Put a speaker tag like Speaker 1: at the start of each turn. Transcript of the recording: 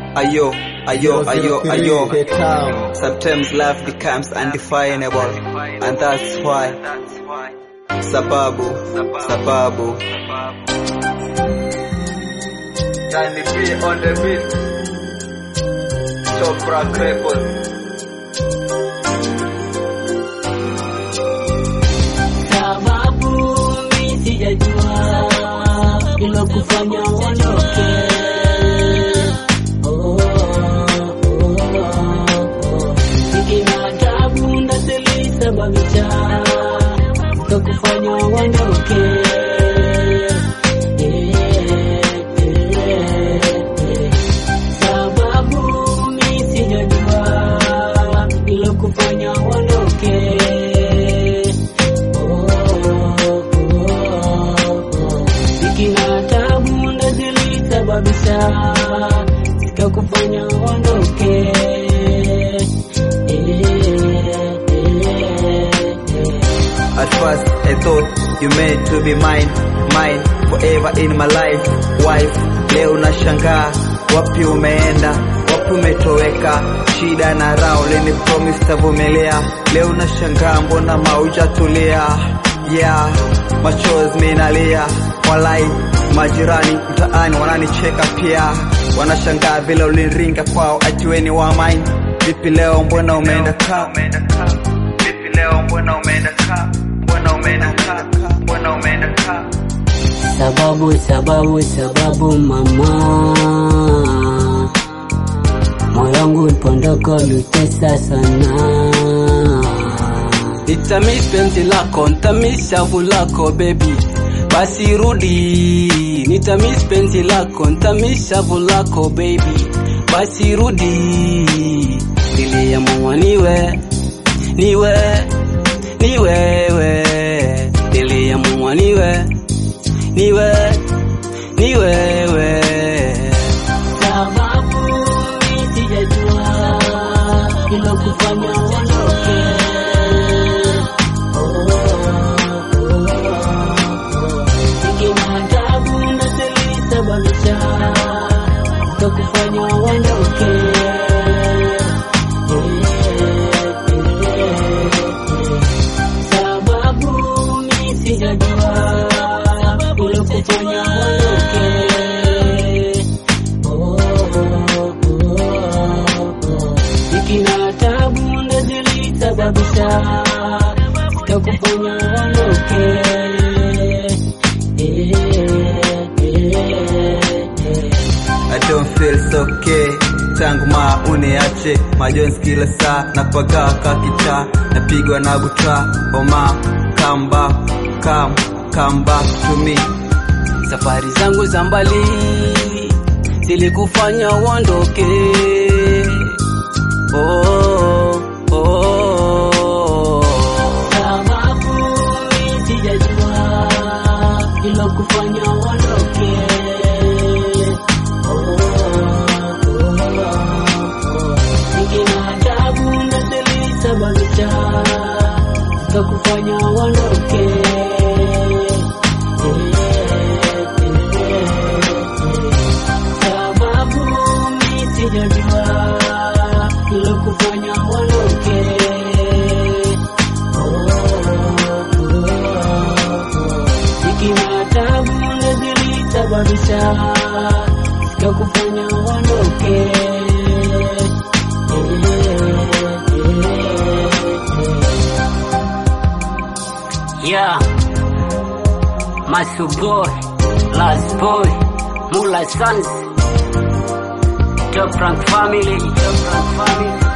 Speaker 1: Ayo, ayo, ayo, ayo.
Speaker 2: The town.
Speaker 1: Sometimes life becomes undefinable, and that's why. Sababu, sababu. Danny B on the beat. Top Rock Records.
Speaker 3: sababu mi sijajua ilo kufanya uondoke. Oh, oh, oh, oh. Nikina tabu ndo zilisababisha ndo kufanya uondoke. Eh, eh, eh. Sababu mi sijajua ilo kufanya uondoke. Ikina tabu ndo zilisababisha sikakufanya uondoke.
Speaker 1: At first I thought you meant to be mine, mine forever in my life, wife. Leo nashangaa wapi umeenda, wapi umetoweka, shida na raha ulini promise tavumilia. Leo nashangaa mbona maujatulia, yeah, machozi minalia, walai majirani mtaani wananicheka pia, wanashangaa vile uliniringa kwao, atiweni wa mine. Vipi leo mbona umeenda kaa Vipi leo mbona umeenda kaa? Mbona umeenda kaa? Mbona umeenda kaa?
Speaker 3: Sababu, sababu, sababu mama, moyo wangu ulipondoko ulitesa sana.
Speaker 4: Nitamiss penzi lako, nitamiss shavu lako baby, basi rudi. Nitamiss penzi lako, nitamiss shavu lako baby, basi rudi. Niliamua niwe niwe ni wewe, niliamua niwe niwe ni wewe.
Speaker 3: Sababu mi sijajua ilo kufanya uondoke. Nikina tabu ndo zilisababisha ndo kufanya uondoke. Sababu mi sijajua ilo kufanya uondoke. Nikina tabu ndo zilisababisha sikakufanya uondoke.
Speaker 1: I don't feel so okay tangu maa uniache majonzi kila saa napagaa kakita napigwa na buta oma come back come come back to me
Speaker 4: Safari zangu za mbali zilikufanya uondoke. Oh, oh, oh.
Speaker 3: Sababu mi sijajua ilo kufanya uondoke. Nikina tabu ndo zilisababisha sikakufanya uondoke. Sababu mi sijajua ilo kufanya uondoke. Ikina tabu ndo zilisababisha sikakufanya uondoke. Yeah, Masu boy, last boy, Mula Sons, Top Rank family, Top Rank family.